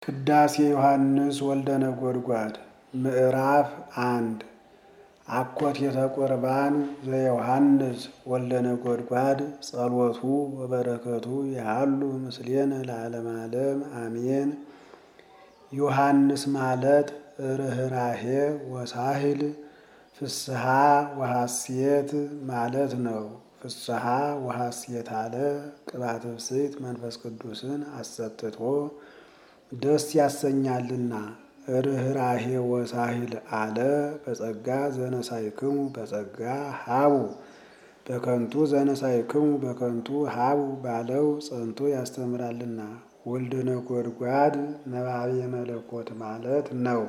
ቅዳሴ ዮሐንስ ወልደ ነጎድጓድ ምዕራፍ አንድ አኮቴተ ቁርባን ዘዮሐንስ ወልደ ነጎድጓድ ጸሎቱ ወበረከቱ ያሉ ምስሌነ ለዓለመ ዓለም አሜን። ዮሐንስ ማለት ርኅራሄ ወሳህል ፍስሐ ወሐሴት ማለት ነው። ፍስሐ ወሐሴት አለ ቅባተ ብፅዕት መንፈስ ቅዱስን አሰጥቶ ደስ ያሰኛልና። ርኅራሄ ወሳህል አለ በጸጋ ዘነሳይክሙ በጸጋ ሀቡ በከንቱ ዘነሳይክሙ በከንቱ ሀቡ ባለው ጸንቶ ያስተምራልና። ወልደ ነጎድጓድ ነባቤ መለኮት ማለት ነው።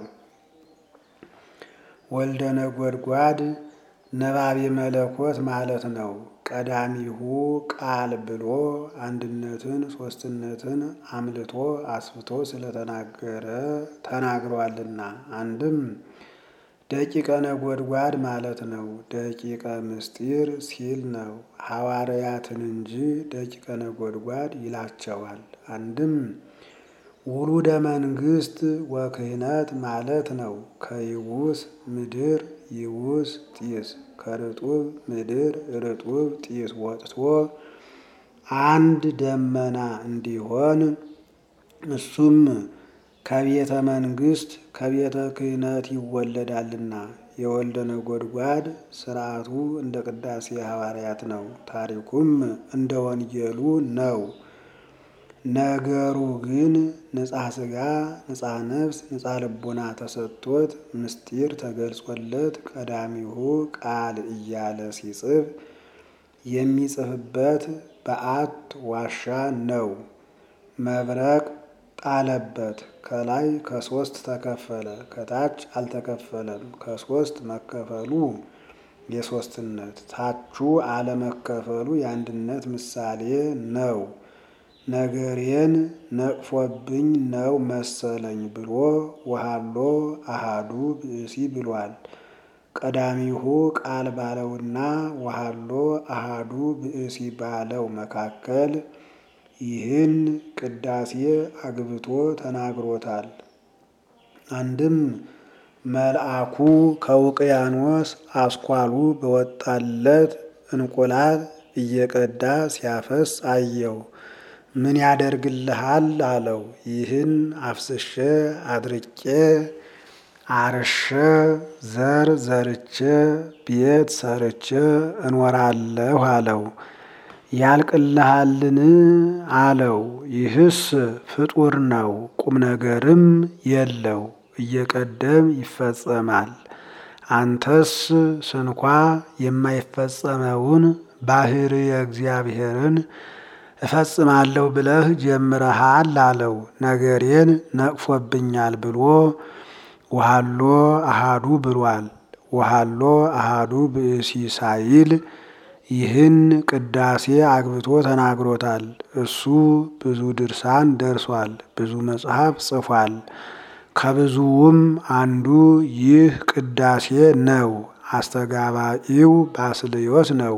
ወልደ ነጎድጓድ ነባቤ መለኮት ማለት ነው። ቀዳሚሁ ቃል ብሎ አንድነትን ሦስትነትን አምልቶ አስፍቶ ስለተናገረ ተናግሯልና። አንድም ደቂቀ ነጎድጓድ ማለት ነው። ደቂቀ ምስጢር ሲል ነው። ሐዋርያትን እንጂ ደቂቀ ነጎድጓድ ይላቸዋል። አንድም ውሉደ መንግሥት ወክህነት ማለት ነው። ከይቡስ ምድር ይቡስ ጢስ ከርጡብ ምድር ርጡብ ጢስ ወጥቶ አንድ ደመና እንዲሆን እሱም ከቤተ መንግሥት ከቤተ ክህነት ይወለዳልና። የወልደ ነጎድጓድ ሥርዓቱ እንደ ቅዳሴ ሐዋርያት ነው። ታሪኩም እንደ ወንጌሉ ነው። ነገሩ ግን ንጻ ሥጋ ንጻ ነፍስ ንጻ ልቡና ተሰጥቶት ምስጢር ተገልጾለት ቀዳሚሁ ቃል እያለ ሲጽፍ የሚጽፍበት በዓት ዋሻ ነው። መብረቅ ጣለበት። ከላይ ከሶስት ተከፈለ፣ ከታች አልተከፈለም። ከሶስት መከፈሉ የሶስትነት ታቹ አለመከፈሉ የአንድነት ምሳሌ ነው። ነገሬን ነቅፎብኝ ነው መሰለኝ ብሎ ወሃሎ አሃዱ ብእሲ ብሏል። ቀዳሚሁ ቃል ባለውና ወሃሎ አሃዱ ብእሲ ባለው መካከል ይህን ቅዳሴ አግብቶ ተናግሮታል። አንድም መልአኩ ከውቅያኖስ አስኳሉ በወጣለት እንቁላል እየቀዳ ሲያፈስ አየው። ምን ያደርግልሃል አለው። ይህን አፍስሼ አድርቄ አርሼ ዘር ዘርቼ ቤት ሰርቼ እኖራለሁ አለው። ያልቅልሃልን አለው። ይህስ ፍጡር ነው፣ ቁም ነገርም የለው፣ እየቀደም ይፈጸማል። አንተስ ስንኳ የማይፈጸመውን ባሕርየ እግዚአብሔርን እፈጽማለሁ ብለህ ጀምረሃል አለው። ነገሬን ነቅፎብኛል ብሎ ወሃሎ አሃዱ ብሏል። ወሃሎ አሃዱ ብእሲ ሳይል ይህን ቅዳሴ አግብቶ ተናግሮታል። እሱ ብዙ ድርሳን ደርሷል፣ ብዙ መጽሐፍ ጽፏል። ከብዙውም አንዱ ይህ ቅዳሴ ነው። አስተጋባኢው ባስልዮስ ነው።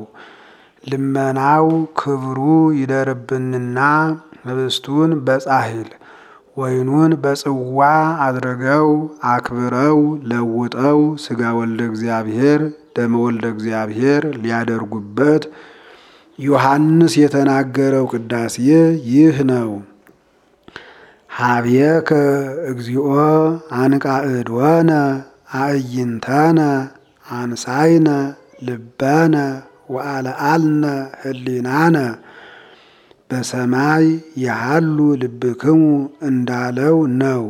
ልመናው ክብሩ ይደርብንና ህብስቱን በጻሕል ወይኑን በጽዋ አድርገው አክብረው ለውጠው ሥጋ ወልደ እግዚአብሔር ደመ ወልደ እግዚአብሔር ሊያደርጉበት ዮሐንስ የተናገረው ቅዳሴ ይህ ነው። ሀብየከ እግዚኦ አንቃዕድወነ አዕይንተነ አንሳይነ ልበነ ወአልዓልነ ህሊናነ በሰማይ ያሃሉ ልብክሙ እንዳለው ነው።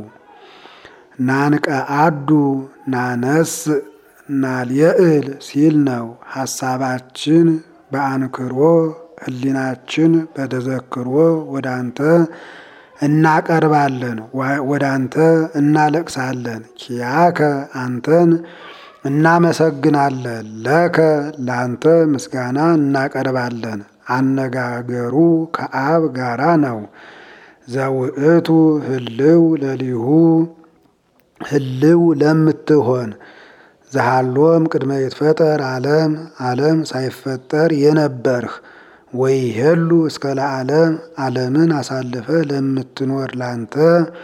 ናንቀአዱ ናነስ ናልየእል ሲል ነው። ሐሳባችን በአንክሮ ህሊናችን በተዘክሮ ወደ አንተ እናቀርባለን፣ ወደ አንተ እናለቅሳለን። ኪያከ አንተን እናመሰግናለን፣ ለከ ለአንተ ምስጋና እናቀርባለን። አነጋገሩ ከአብ ጋራ ነው። ዘውእቱ ህልው ለሊሁ ህልው ለምትሆን ዘሃሎም ቅድመ ይትፈጠር ዓለም ዓለም ሳይፈጠር የነበርህ ወይሄሉ እስከ ለዓለም ዓለምን አሳልፈ ለምትኖር ላንተ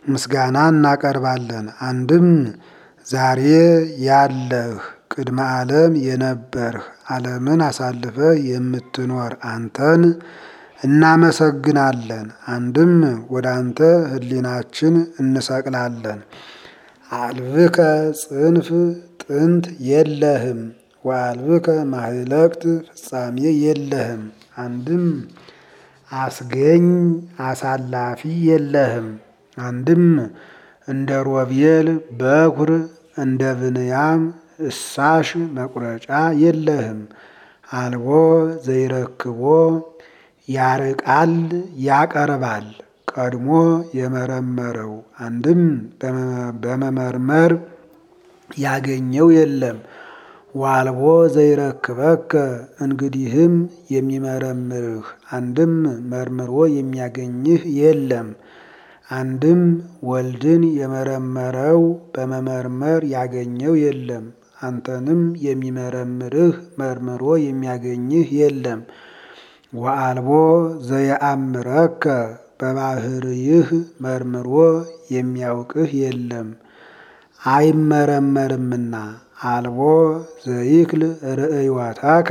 ምስጋና እናቀርባለን። አንድም ዛሬ ያለህ ቅድመ ዓለም የነበርህ ዓለምን አሳልፈህ የምትኖር አንተን እናመሰግናለን። አንድም ወደ አንተ ሕሊናችን እንሰቅላለን። አልብከ ጽንፍ ጥንት የለህም ወአልብከ ማህለቅት ፍጻሜ የለህም። አንድም አስገኝ አሳላፊ የለህም። አንድም እንደ ሮቤል በኩር እንደ ብንያም እሳሽ መቁረጫ የለህም። አልቦ ዘይረክቦ ያርቃል ያቀርባል ቀድሞ የመረመረው አንድም በመመርመር ያገኘው የለም። ዋልቦ ዘይረክበከ እንግዲህም የሚመረምርህ አንድም መርምሮ የሚያገኝህ የለም። አንድም ወልድን የመረመረው በመመርመር ያገኘው የለም። አንተንም የሚመረምርህ መርምሮ የሚያገኝህ የለም። ወአልቦ ዘየአምረከ በባህርይህ መርምሮ የሚያውቅህ የለም አይመረመርምና። አልቦ ዘይክል ርእዮተከ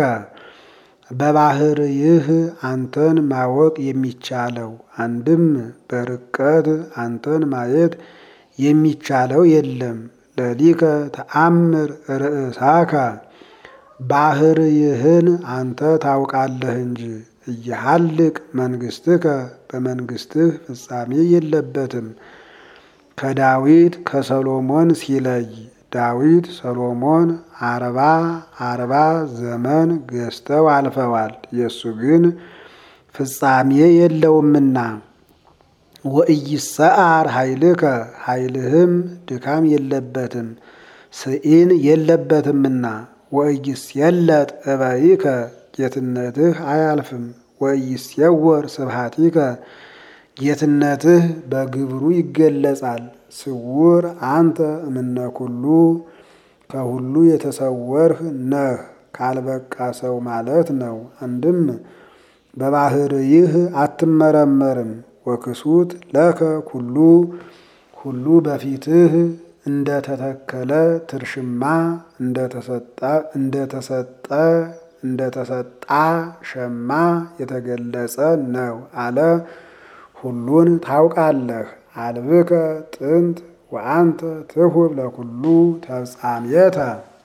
በባህርይህ አንተን ማወቅ የሚቻለው አንድም በርቀት አንተን ማየት የሚቻለው የለም። ለሊከ ተአምር ርእሳከ ባህርይህን አንተ ታውቃለህ እንጂ እያሃልቅ መንግስትከ በመንግስትህ ፍጻሜ የለበትም። ከዳዊት ከሰሎሞን ሲለይ ዳዊት ሰሎሞን አርባ አርባ ዘመን ገዝተው አልፈዋል። የእሱ ግን ፍጻሜ የለውምና ወኢይሰዓር ኃይልከ ኃይልህም ድካም የለበትም ስኢን የለበትምና ወኢይስየለጥ እበይከ ጌትነትህ አያልፍም። ወኢይስየወር ስብሐቲከ ጌትነትህ በግብሩ ይገለጻል። ስውር አንተ እምነ ኩሉ ከሁሉ የተሰወርህ ነህ ካልበቃ ሰው ማለት ነው። አንድም በባህርይህ አትመረመርም። ወክሱት ለከ ኩሉ ሁሉ በፊትህ እንደተተከለ ትርሽማ እንደተሰጠ እንደተሰጣ ሸማ የተገለጸ ነው አለ። ሁሉን ታውቃለህ። አልብከ ጥንት ወአንተ ትሁብ ለኩሉ ተፍጻሜተ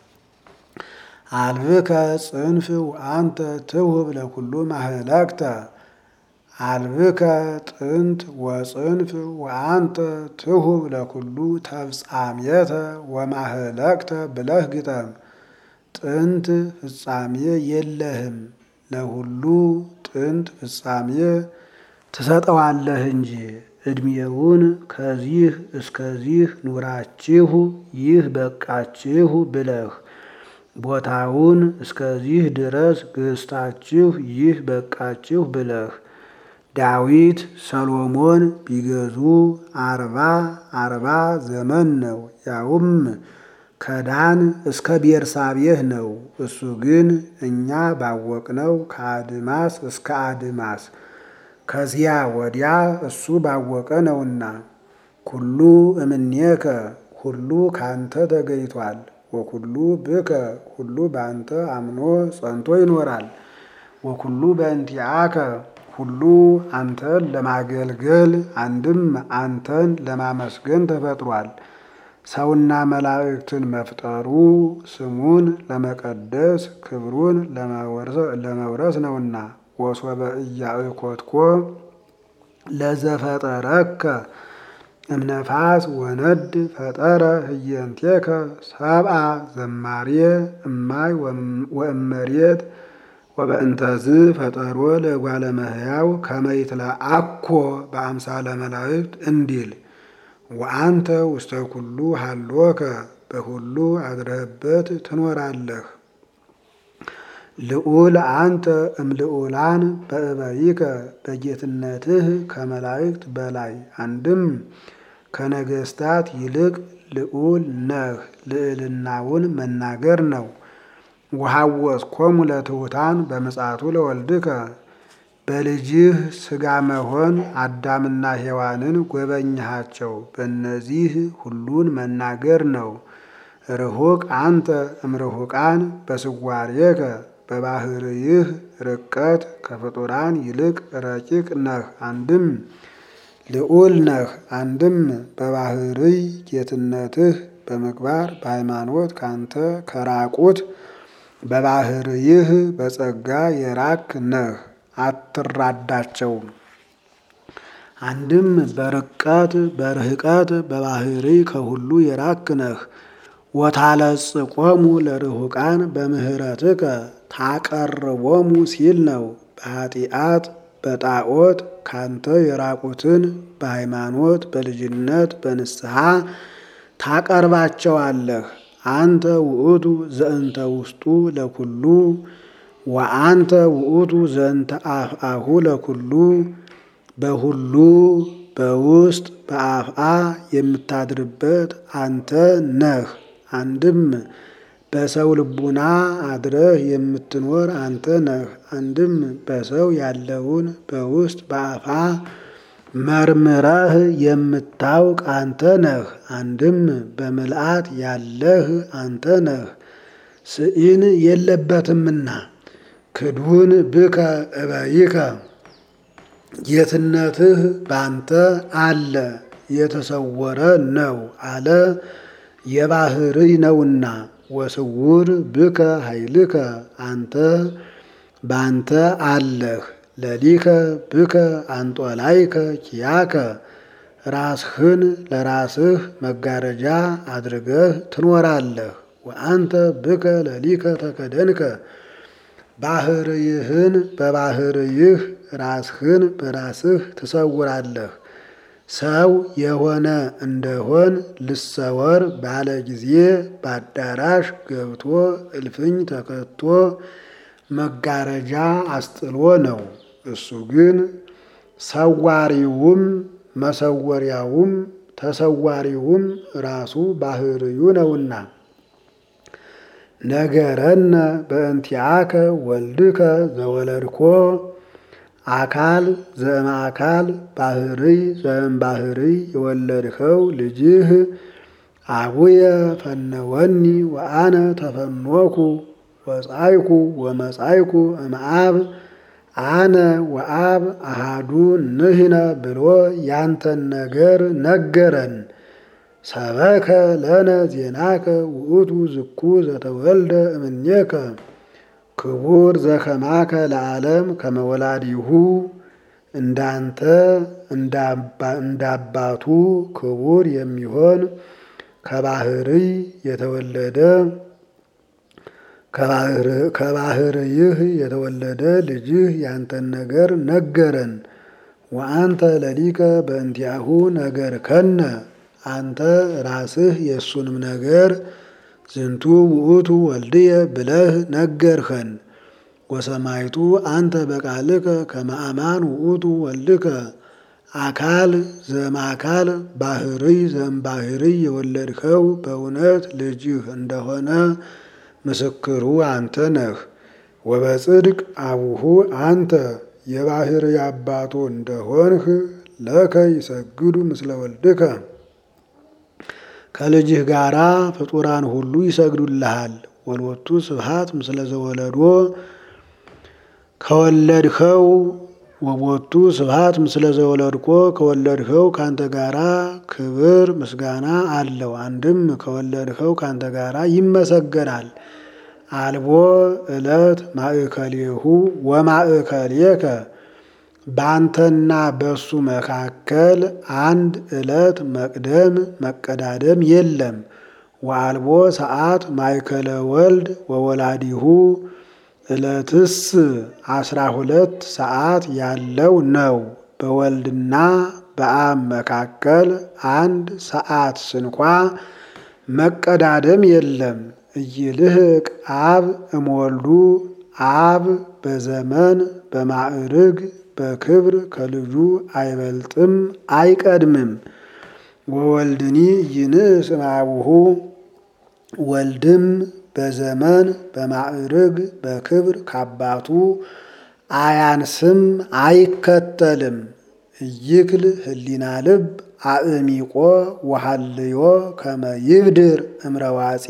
አልብከ ጽንፍ ወአንተ ትሁብ ለኩሉ ማህለቅተ አልብከ ጥንት ወጽንፍ ወአንተ ትሁብ ለኩሉ ተፍጻሜተ ወማህለቅተ ብለህ ግጠም። ጥንት ፍጻሜ የለህም ለሁሉ ጥንት ፍጻሜ ትሰጠዋለህ እንጂ ዕድሜውን ከዚህ እስከዚህ ኑራችሁ ይህ በቃችሁ ብለህ ቦታውን እስከዚህ ድረስ ገዝታችሁ ይህ በቃችሁ ብለህ ዳዊት ሰሎሞን ቢገዙ አርባ አርባ ዘመን ነው። ያውም ከዳን እስከ ቤርሳቤህ ነው። እሱ ግን እኛ ባወቅነው ከአድማስ እስከ አድማስ ከዚያ ወዲያ እሱ ባወቀ ነውና። ኩሉ እምኔከ ሁሉ ካንተ ተገይቷል። ወኩሉ ብከ ሁሉ በአንተ አምኖ ጸንቶ ይኖራል። ወኩሉ በእንቲአከ ሁሉ አንተን ለማገልገል አንድም አንተን ለማመስገን ተፈጥሯል። ሰውና መላእክትን መፍጠሩ ስሙን ለመቀደስ ክብሩን ለመውረስ ነውና። ወሶበ ኢያእኮትኮ ለዘፈጠረከ እምነፋስ ወነድ ፈጠረ ህየንቴከ ሰብአ ዘማሬ እማይ ወእመሬት ወበእንተዝ ፈጠሮ ለጓለ እመሕያው ከመ ይትለአኮ በአምሳለ መላእክት እንዲል ወአንተ ውስተ ኩሉ ሀሎከ በሁሉ አድረህበት ትኖራለህ። ልዑል አንተ እምልዑላን በእበይከ በጌትነትህ ከመላእክት በላይ አንድም ከነገስታት ይልቅ ልዑል ነህ። ልዕልናውን መናገር ነው። ወሐወስኮሙ ለትሑታን በምጽአቱ ለወልድከ በልጅህ ሥጋ መሆን አዳምና ሔዋንን ጎበኘሃቸው። በእነዚህ ሁሉን መናገር ነው። ርሁቅ አንተ እምርሁቃን በስዋሬከ በባህርይህ ርቀት ከፍጡራን ይልቅ ረቂቅ ነህ። አንድም ልዑል ነህ። አንድም በባህርይ ጌትነትህ በምግባር በሃይማኖት ካንተ ከራቁት በባህርይህ በጸጋ የራክ ነህ። አትራዳቸውም። አንድም በርቀት በርህቀት በባህርይ ከሁሉ የራክ ነህ። ወታለጽቆሙ ለርሁቃን በምህረትከ ታቀርቦሙ ሲል ነው። በኃጢአት በጣዖት ካንተ የራቁትን በሃይማኖት በልጅነት በንስሐ ታቀርባቸዋለህ። አንተ ውእቱ ዘእንተ ውስጡ ለኩሉ ወአንተ ውእቱ ዘእንተ አፍአሁ ለኩሉ በሁሉ በውስጥ በአፍአ የምታድርበት አንተ ነህ። አንድም በሰው ልቡና አድረህ የምትኖር አንተ ነህ። አንድም በሰው ያለውን በውስጥ በአፋ መርምረህ የምታውቅ አንተ ነህ። አንድም በምልአት ያለህ አንተ ነህ። ስኢን የለበትምና ክዱን ብከ እበይከ ጌትነትህ ባንተ አለ የተሰወረ ነው አለ የባህርይ ነውና። ወስውር ብከ ኃይልከ አንተ ባንተ አለህ። ለሊከ ብከ አንጦላይከ ኪያከ ራስህን ለራስህ መጋረጃ አድርገህ ትኖራለህ። ወአንተ ብከ ለሊከ ተከደንከ ባህርይህን በባህርይህ ራስህን በራስህ ትሰውራለህ። ሰው የሆነ እንደሆን ልሰወር ባለ ጊዜ በአዳራሽ ገብቶ እልፍኝ ተከቶ መጋረጃ አስጥሎ ነው። እሱ ግን ሰዋሪውም መሰወሪያውም ተሰዋሪውም ራሱ ባህርዩ ነውና። ነገረነ በእንቲአከ ወልድከ ዘወለድኮ አካል ዘእምአካል ባህርይ ዘእምባህርይ የወለድኸው ልጅህ አቡየ ፈነወኒ ወአነ ተፈኖኩ ወጻይኩ ወመጻይኩ እምአብ አነ ወአብ አሃዱ ንሕነ ብሎ ያንተን ነገር ነገረን። ሰበከ ለነ ዜናከ ውእቱ ዝኩ ዘተወልደ እምኔከ ክቡር ዘከማከ ለዓለም ከመወላዲሁ እንዳንተ እንዳባቱ ክቡር የሚሆን ከባህርይ የተወለደ ከባህርይህ የተወለደ ልጅህ ያንተን ነገር ነገረን። ወአንተ ለሊከ በእንቲአሁ ነገር ከነ አንተ ራስህ የእሱንም ነገር ዝንቱ ውእቱ ወልድየ ብለህ ነገርኸን። ወሰማይቱ አንተ በቃልከ ከመአማን ውእቱ ወልድከ አካል ዘእምአካል ባህርይ ዘእምባህርይ የወለድኸው በእውነት ልጅህ እንደሆነ ምስክሩ አንተ ነህ። ወበጽድቅ አቡሁ አንተ የባህርይ አባቱ እንደሆንህ ለከ ይሰግዱ ምስለ ወልድከ ከልጅህ ጋራ ፍጡራን ሁሉ ይሰግዱልሃል። ወልወቱ ስብሐት ምስለ ዘወለዶ ከወለድኸው ወቦቱ ስብሐት ምስለ ዘወለድኮ ከወለድኸው ካንተ ጋራ ክብር ምስጋና አለው። አንድም ከወለድኸው ካንተ ጋራ ይመሰገናል። አልቦ ዕለት ማእከሌሁ ወማእከሌከ በአንተና በሱ መካከል አንድ ዕለት መቅደም መቀዳደም የለም። ወአልቦ ሰዓት ማእከለ ወልድ ወወላዲሁ ዕለትስ አስራ ሁለት ሰዓት ያለው ነው። በወልድና በአብ መካከል አንድ ሰዓት ስንኳ መቀዳደም የለም። እይልህቅ አብ እምወልዱ አብ በዘመን በማዕርግ በክብር ከልጁ አይበልጥም አይቀድምም። ወወልድኒ ይንስ እምአቡሁ ወልድም በዘመን በማዕርግ በክብር ካባቱ አያንስም አይከተልም። እይክል ህሊና ልብ አእሚቆ ወሃልዮ ከመ ይብድር እምረዋፂ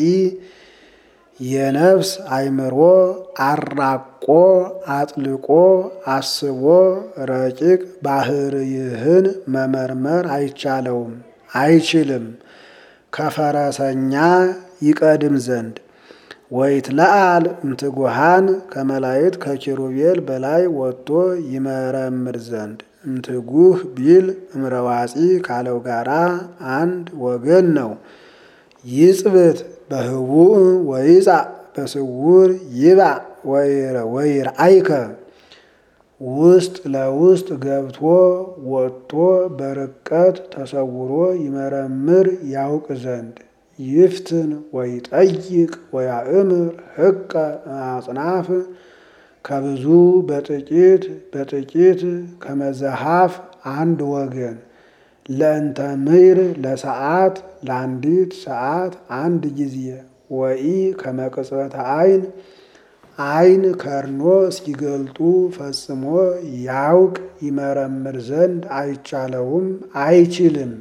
የነፍስ አይምሮ አራቆ አጥልቆ አስቦ ረቂቅ ባህርይህን መመርመር አይቻለውም አይችልም ከፈረሰኛ ይቀድም ዘንድ ወይትለአል እምትጉሃን ከመላእክት ከኪሩቤል በላይ ወጥቶ ይመረምር ዘንድ እምትጉህ ቢል እምረዋፂ ካለው ጋራ አንድ ወገን ነው። ይጽብት በህቡእ ወይጻእ በስውር ይባእ ወይርአይከ ውስጥ ለውስጥ ገብቶ ወጥቶ በርቀት ተሰውሮ ይመረምር ያውቅ ዘንድ ይፍትን ወይጠይቅ ወያእምር ህቀ አጽናፍ ከብዙ በጥቂት በጥቂት ከመዘሃፍ አንድ ወገን ለእንተ ምይር ለሰዓት ለአንዲት ሰዓት አንድ ጊዜ ወኢ ከመቅጽበተ አይን አይን ከርኖ እስኪገልጡ ፈጽሞ ያውቅ ይመረምር ዘንድ አይቻለውም አይችልም።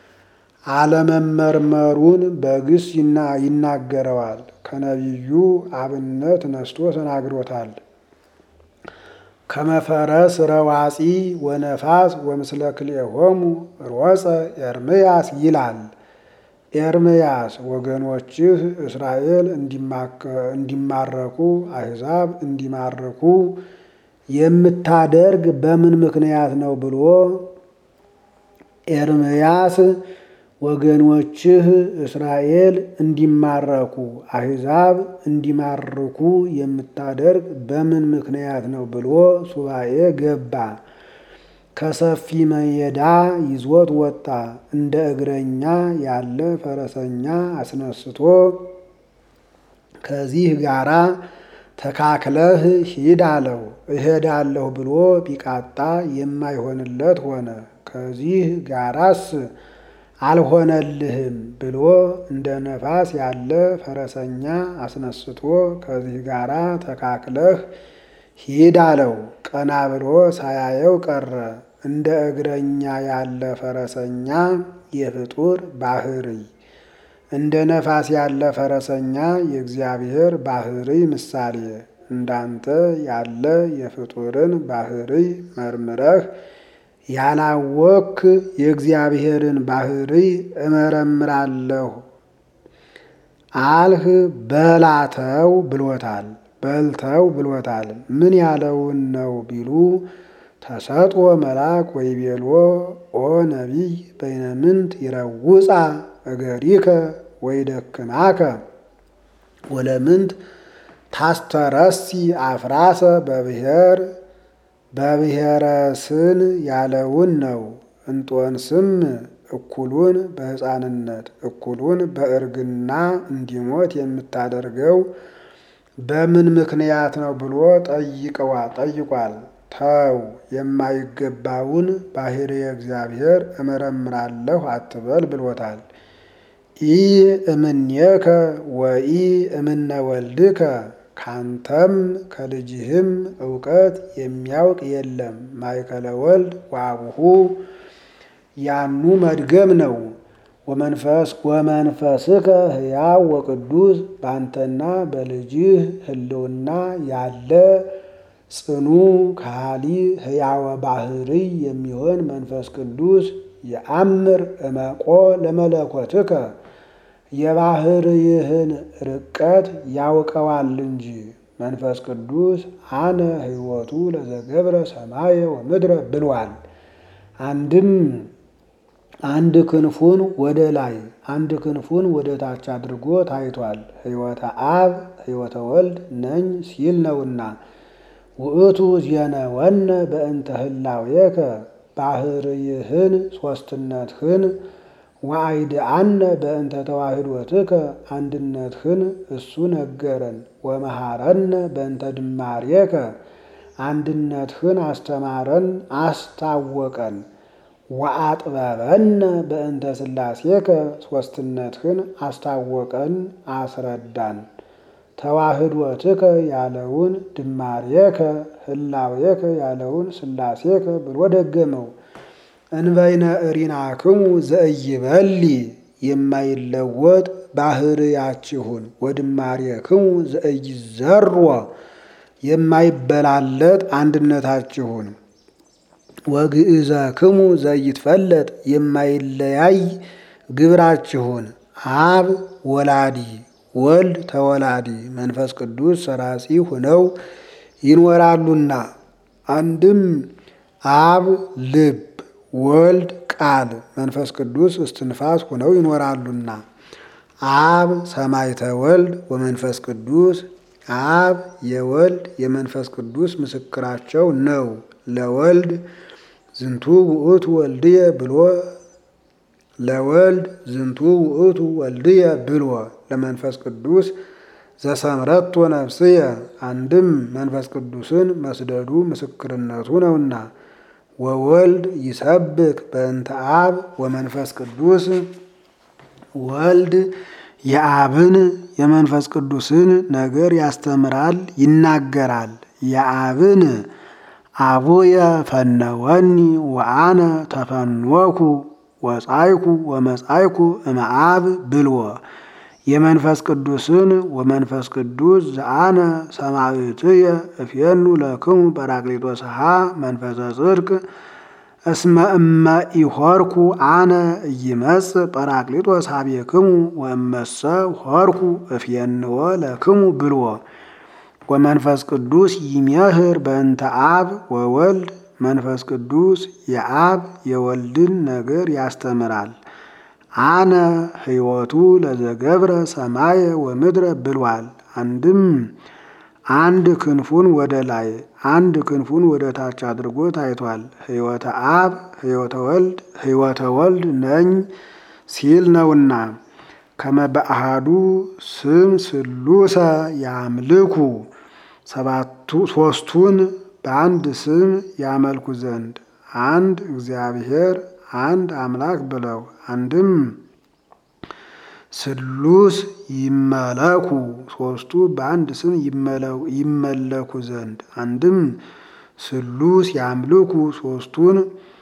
አለመመርመሩን በግስ ይናገረዋል። ከነቢዩ አብነት ነስቶ ተናግሮታል። ከመፈረስ ረዋፂ ወነፋስ ወምስለ ክልኤሆሙ ሮፀ ኤርምያስ ይላል። ኤርምያስ ወገኖችህ እስራኤል እንዲማረኩ አሕዛብ እንዲማርኩ የምታደርግ በምን ምክንያት ነው ብሎ ኤርምያስ ወገኖችህ እስራኤል እንዲማረኩ አሕዛብ እንዲማርኩ የምታደርግ በምን ምክንያት ነው ብሎ ሱባኤ ገባ። ከሰፊ መየዳ ይዞት ወጣ። እንደ እግረኛ ያለ ፈረሰኛ አስነስቶ ከዚህ ጋራ ተካክለህ ሂድ አለው። እሄዳለሁ ብሎ ቢቃጣ የማይሆንለት ሆነ። ከዚህ ጋራስ አልሆነልህም ብሎ እንደ ነፋስ ያለ ፈረሰኛ አስነስቶ ከዚህ ጋራ ተካክለህ ሂድ አለው። ቀና ብሎ ሳያየው ቀረ። እንደ እግረኛ ያለ ፈረሰኛ የፍጡር ባህርይ፣ እንደ ነፋስ ያለ ፈረሰኛ የእግዚአብሔር ባህርይ ምሳሌ። እንዳንተ ያለ የፍጡርን ባህርይ መርምረህ ያላወክ የእግዚአብሔርን ባህርይ እመረምራለሁ አልህ በላተው ብሎታል። በልተው ብሎታል። ምን ያለውን ነው ቢሉ ተሰጥኦ መልአክ ወይቤልዎ ኦ ነቢይ በይነምንት ይረውፃ እገሪከ ወይደክማከ ወለምንት ታስተረሲ አፍራሰ በብሔር በብሔረ ስን ያለውን ነው። እንጦንስም እኩሉን በሕፃንነት እኩሉን በእርግና እንዲሞት የምታደርገው በምን ምክንያት ነው ብሎ ጠይቀዋ ጠይቋል። ተው የማይገባውን ባሕርየ እግዚአብሔር እመረምራለሁ አትበል ብሎታል። ኢ እምኔከ ወኢ እምነ ወልድከ ካንተም ከልጅህም እውቀት የሚያውቅ የለም። ማእከለ ወልድ ወአቡሁ ያኑ መድገም ነው። ወመንፈስ ወመንፈስከ ሕያው ወቅዱስ በአንተና በልጅህ ህልውና ያለ ጽኑ ካሊ ሕያወ ባህርይ የሚሆን መንፈስ ቅዱስ የአምር እመቆ ለመለኮትከ የባህርይህን ርቀት ያውቀዋል እንጂ መንፈስ ቅዱስ አነ ሕይወቱ ለዘገብረ ሰማየ ወምድረ ብሏል። አንድም አንድ ክንፉን ወደ ላይ አንድ ክንፉን ወደ ታች አድርጎ ታይቷል። ሕይወተ አብ ሕይወተ ወልድ ነኝ ሲል ነውና ውእቱ ዜነወነ በእንተ ህላዌከ ባህርይህን ሶስትነትህን ወአይድአነ በእንተ ተዋህዶትከ አንድነትህን እሱ ነገረን። ወመሃረነ በእንተ ድማሬከ አንድነትህን አስተማረን አስታወቀን። ወአጥበበነ በእንተ ሥላሴከ ሶስትነትህን አስታወቀን አስረዳን። ተዋህዶትከ ያለውን ድማሬከ ህላዌከ ያለውን ስላሴከ ብሎ ደገመው። እንበይነ እሪናክሙ ዘእይበሊ የማይለወጥ ባህርያችሁን ወድማሬክሙ ዘእይዘሮ የማይበላለጥ አንድነታችሁን ወግእዘክሙ ዘይትፈለጥ የማይለያይ ግብራችሁን አብ ወላዲ ወልድ ተወላዲ መንፈስ ቅዱስ ሰራጺ ሆነው ይኖራሉና አንድም አብ ልብ ወልድ ቃል መንፈስ ቅዱስ እስትንፋስ ሆነው ይኖራሉና አብ ሰማይተ ወልድ ወመንፈስ ቅዱስ አብ የወልድ የመንፈስ ቅዱስ ምስክራቸው ነው። ለወልድ ዝንቱ ውእቱ ወልድየ ብሎ ለወልድ ዝንቱ ውእቱ ወልድየ ብሎ ለመንፈስ ቅዱስ ዘሰምረቶ ነፍስየ አንድም መንፈስ ቅዱስን መስደዱ ምስክርነቱ ነውና ወወልድ ይሰብክ በእንተ አብ ወመንፈስ ቅዱስ ወልድ የአብን የመንፈስ ቅዱስን ነገር ያስተምራል ይናገራል። የአብን አቡየ ፈነወኒ ወአነ ተፈንወኩ ወጻይኩ ወመጻይኩ እምአብ ብልዎ የመንፈስ ቅዱስን ወመንፈስ ቅዱስ ዘአነ ሰማዕትየ እፍየኑ ለክሙ ጰራቅሊጦስሃ መንፈሰ ጽድቅ እስመ እመ ኢሖርኩ አነ ኢይመጽእ ጰራቅሊጦስ ሀቤክሙ ወእመሰ ሖርኩ እፍየንዎ ለክሙ ብልዎ ወመንፈስ ቅዱስ ይሜህር በእንተ አብ ወወልድ መንፈስ ቅዱስ የአብ የወልድን ነገር ያስተምራል። አነ ሕይወቱ ለዘገብረ ሰማየ ወምድረ ብሏል። አንድም አንድ ክንፉን ወደ ላይ አንድ ክንፉን ወደ ታች አድርጎ ታይቷል። ሕይወተ አብ ሕይወተ ወልድ ሕይወተ ወልድ ነኝ ሲል ነውና ከመበአሃዱ ስም ስሉሰ ያምልኩ ሰባቱ ሶስቱን በአንድ ስም ያመልኩ ዘንድ አንድ እግዚአብሔር አንድ አምላክ ብለው አንድም ስሉስ ይመለኩ ሶስቱ በአንድ ስም ይመለኩ ዘንድ አንድም ስሉስ ያምልኩ ሶስቱን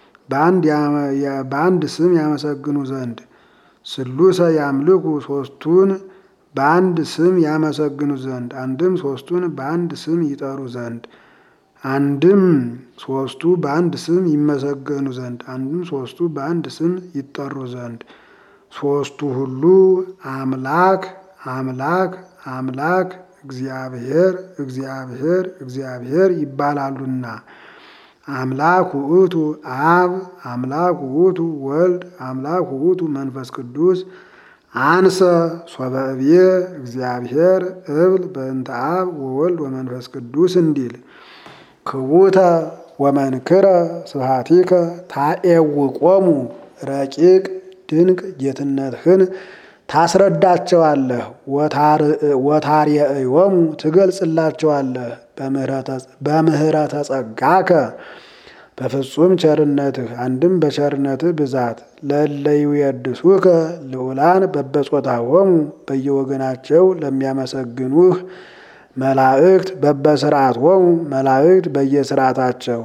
በአንድ ስም ያመሰግኑ ዘንድ ስሉሰ ያምልኩ ሶስቱን በአንድ ስም ያመሰግኑ ዘንድ አንድም ሶስቱን በአንድ ስም ይጠሩ ዘንድ አንድም ሶስቱ በአንድ ስም ይመሰገኑ ዘንድ አንድም ሶስቱ በአንድ ስም ይጠሩ ዘንድ ሶስቱ ሁሉ አምላክ አምላክ አምላክ እግዚአብሔር እግዚአብሔር እግዚአብሔር ይባላሉና አምላክ ውእቱ አብ አምላክ ውእቱ ወልድ አምላክ ውእቱ መንፈስ ቅዱስ አንሰ ሶበ እብየ እግዚአብሔር እብል በእንተ አብ ወወልድ ወመንፈስ ቅዱስ እንዲል ክቡተ ወመንክረ ስብሐቲከ ታኤውቆሙ ረቂቅ ድንቅ ጌትነትህን ታስረዳቸዋለህ፣ ወታርየእዮሙ ትገልጽላቸዋለህ። በምህረተ ጸጋከ በፍጹም ቸርነትህ አንድም በቸርነትህ ብዛት ለለዩ የድሱከ ልዑላን በበጾታሆሙ በየወገናቸው ለሚያመሰግኑህ መላእክት በበስርዓቶሙ መላእክት በየስርዓታቸው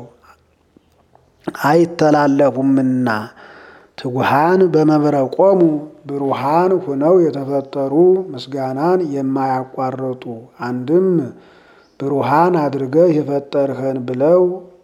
አይተላለፉምና ትጉሃን በመብረቆሙ ብሩሃን ሁነው የተፈጠሩ ምስጋናን የማያቋርጡ አንድም ብሩሃን አድርገህ የፈጠርኸን ብለው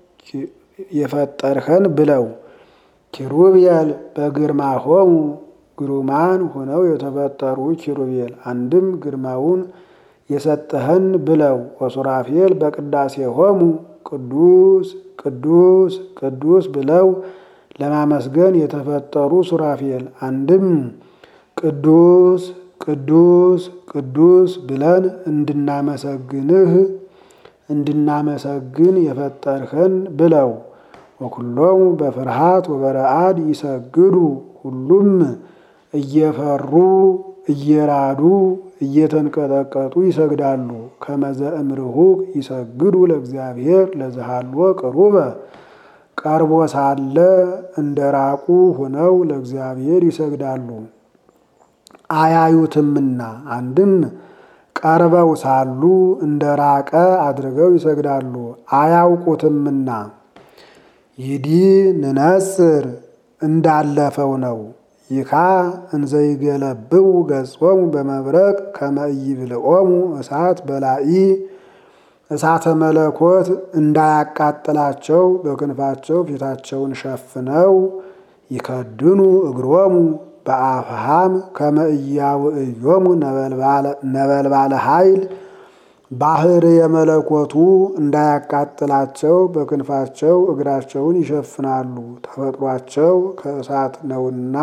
የፈጠርኸን ብለው ኪሩቤል በግርማሆሙ ግሩማን ሆነው የተፈጠሩ ኪሩቤል አንድም ግርማውን የሰጠኸን ብለው ወሱራፌል በቅዳሴሆሙ ቅዱስ ቅዱስ ቅዱስ ብለው ለማመስገን የተፈጠሩ ሱራፌል አንድም ቅዱስ ቅዱስ ቅዱስ ብለን እንድናመሰግንህ እንድናመሰግን የፈጠርኸን ብለው ወኩሎሙ በፍርሃት ወበረአድ ይሰግዱ ሁሉም እየፈሩ እየራዱ እየተንቀጠቀጡ ይሰግዳሉ። ከመዘ እምርሁቅ ይሰግዱ ለእግዚአብሔር ለዘሃልዎ ቅሩበ ቀርቦ ሳለ እንደ ራቁ ሆነው ለእግዚአብሔር ይሰግዳሉ አያዩትምና። አንድም ቀርበው ሳሉ እንደ ራቀ አድርገው ይሰግዳሉ አያውቁትምና። ይዲ ንነጽር እንዳለፈው ነው። ይካ እንዘይገለብው ገጾሙ በመብረቅ ከመ ኢይብልዖሙ እሳት በላኢ እሳተ መለኮት እንዳያቃጥላቸው በክንፋቸው ፊታቸውን ሸፍነው ይከድኑ እግሮሙ በአፍሃም ከመ ኢያውዕዮሙ ነበልባለ ኃይል ባህር የመለኮቱ እንዳያቃጥላቸው በክንፋቸው እግራቸውን ይሸፍናሉ። ተፈጥሯቸው ከእሳት ነውና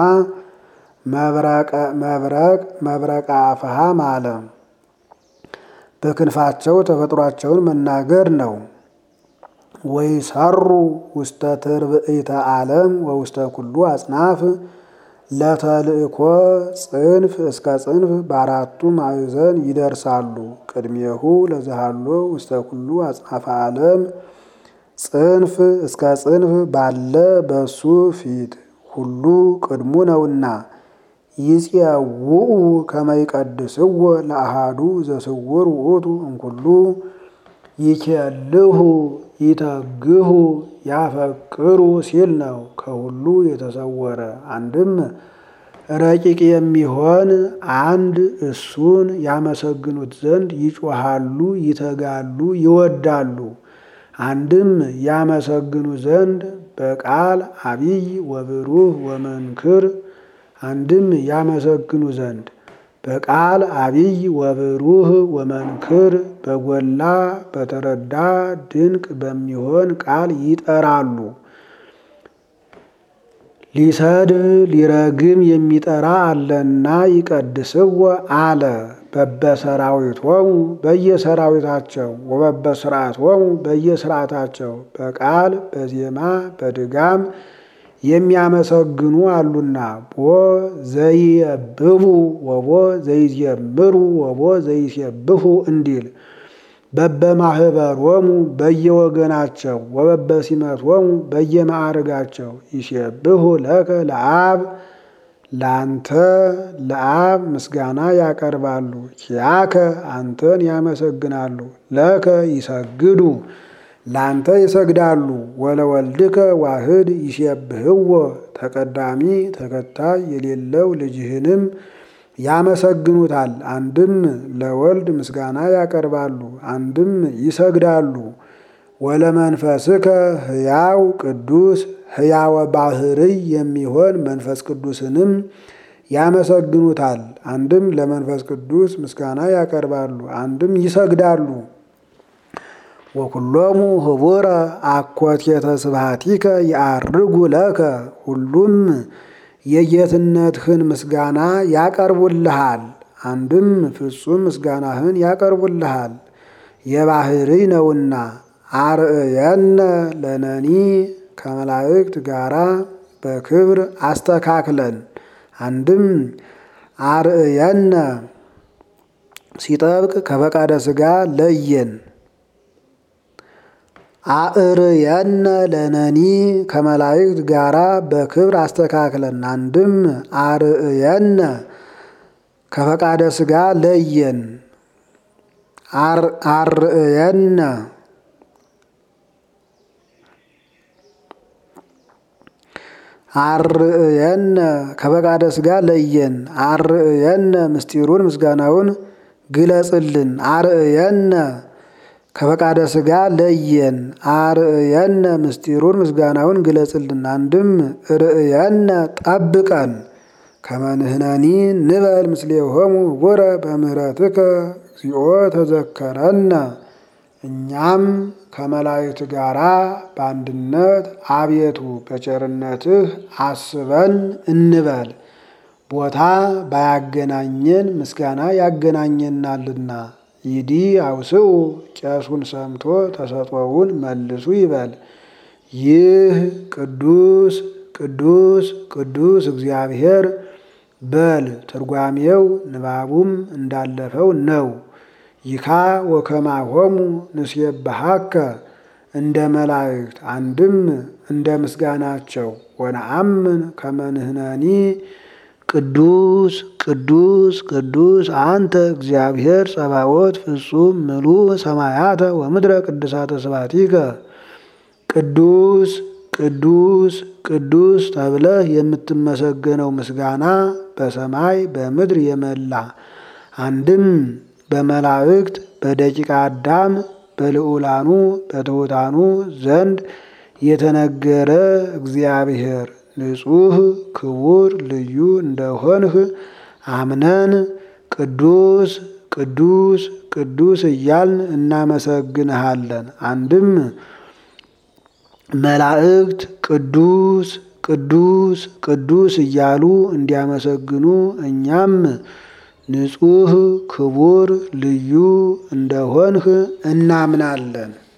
መብረቅ መብረቃ አፍሃም አለ። በክንፋቸው ተፈጥሯቸውን መናገር ነው። ወይሰሩ ውስተ ትርብኢተ ዓለም ወውስተ ኩሉ አጽናፍ ለተልእኮ ጽንፍ እስከ ጽንፍ በአራቱ ማዕዘን ይደርሳሉ። ቅድሜሁ ለዘሃሎ ውስተ ኩሉ አጽናፈ ዓለም ጽንፍ እስከ ጽንፍ ባለ በሱ ፊት ሁሉ ቅድሙ ነውና ይጽውኡ ከመ ይቀድስዎ ለአሃዱ ዘስውር ውእቱ እምኩሉ ይኬልሁ ይተግሁ ያፈቅሩ ሲል ነው። ከሁሉ የተሰወረ አንድም ረቂቅ የሚሆን አንድ እሱን ያመሰግኑት ዘንድ ይጮሃሉ፣ ይተጋሉ፣ ይወዳሉ። አንድም ያመሰግኑ ዘንድ በቃል አቢይ ወብሩህ ወመንክር አንድም ያመሰግኑ ዘንድ በቃል አቢይ ወብሩህ ወመንክር በጎላ በተረዳ ድንቅ በሚሆን ቃል ይጠራሉ። ሊሰድብ ሊረግም የሚጠራ አለና ይቀድስዎ አለ። በበሰራዊቶሙ በየሰራዊታቸው ወበበስርዓቶሙ በየስርዓታቸው በቃል በዜማ በድጋም የሚያመሰግኑ አሉና ቦ ዘይየብቡ ወቦ ዘይዜምሩ ወቦ ዘይሴብሑ እንዲል በበማህበሮሙ በየወገናቸው ወበበሲመቶሙ በየማዕርጋቸው ይሴብሑ ለከ ለአብ ለአንተ ለአብ ምስጋና ያቀርባሉ። ኪያከ አንተን ያመሰግናሉ። ለከ ይሰግዱ ላንተ ይሰግዳሉ። ወለወልድከ ዋህድ ይሴብሕዎ ተቀዳሚ ተከታይ የሌለው ልጅህንም ያመሰግኑታል። አንድም ለወልድ ምስጋና ያቀርባሉ፣ አንድም ይሰግዳሉ። ወለመንፈስከ ሕያው ቅዱስ ሕያወ ባህርይ የሚሆን መንፈስ ቅዱስንም ያመሰግኑታል። አንድም ለመንፈስ ቅዱስ ምስጋና ያቀርባሉ፣ አንድም ይሰግዳሉ። ወኩሎሙ ህቡረ አኮቴተ ስብሐቲከ ይዐርጉ ለከ ሁሉም የጌትነትህን ምስጋና ያቀርቡልሃል። አንድም ፍጹም ምስጋናህን ያቀርቡልሃል የባህርይ ነውና። አርእየነ ለነኒ ከመላእክት ጋራ በክብር አስተካክለን። አንድም አርእየነ ሲጠብቅ ከፈቃደ ሥጋ ለየን። አእርየነ ለነኒ ከመላእክት ጋራ በክብር አስተካክለን። አንድም አርእየነ ከፈቃደ ሥጋ ለየን። አርእየነ አርእየነ ከፈቃደ ሥጋ ለየን። አርእየነ ምስጢሩን ምስጋናውን ግለጽልን። አርእየነ ከፈቃደ ሥጋ ለየን። አርእየነ ምስጢሩን ምስጋናውን ግለጽልን። አንድም ርእየነ ጠብቀን ከመንህነኒ ንበል ምስሌሆሙ ህቡረ በምህረትከ እግዚኦ ተዘከረነ እኛም ከመላእክት ጋራ በአንድነት አቤቱ በቸርነትህ አስበን እንበል። ቦታ ባያገናኘን ምስጋና ያገናኘናልና። ይዲ አውስኡ ቄሱን ሰምቶ ተሰጥኦውን መልሱ ይበል። ይህ ቅዱስ ቅዱስ ቅዱስ እግዚአብሔር በል ትርጓሜው ንባቡም እንዳለፈው ነው። ይካ ወከማሆሙ ንሴብሐከ እንደ መላእክት አንድም እንደ ምስጋናቸው ወነአምን ከመንህነኒ ቅዱስ ቅዱስ ቅዱስ አንተ እግዚአብሔር ጸባዖት ፍጹም ምሉእ ሰማያተ ወምድረ ቅዱሳተ ስብሐቲከ ቅዱስ ቅዱስ ቅዱስ ተብለህ የምትመሰገነው ምስጋና በሰማይ በምድር የመላ አንድም በመላእክት በደቂቀ አዳም በልዑላኑ በትሑታኑ ዘንድ የተነገረ እግዚአብሔር ንጹሕ ክቡር ልዩ እንደሆንህ አምነን ቅዱስ ቅዱስ ቅዱስ እያልን እናመሰግንሃለን። አንድም መላእክት ቅዱስ ቅዱስ ቅዱስ እያሉ እንዲያመሰግኑ እኛም ንጹሕ ክቡር ልዩ እንደሆንህ እናምናለን።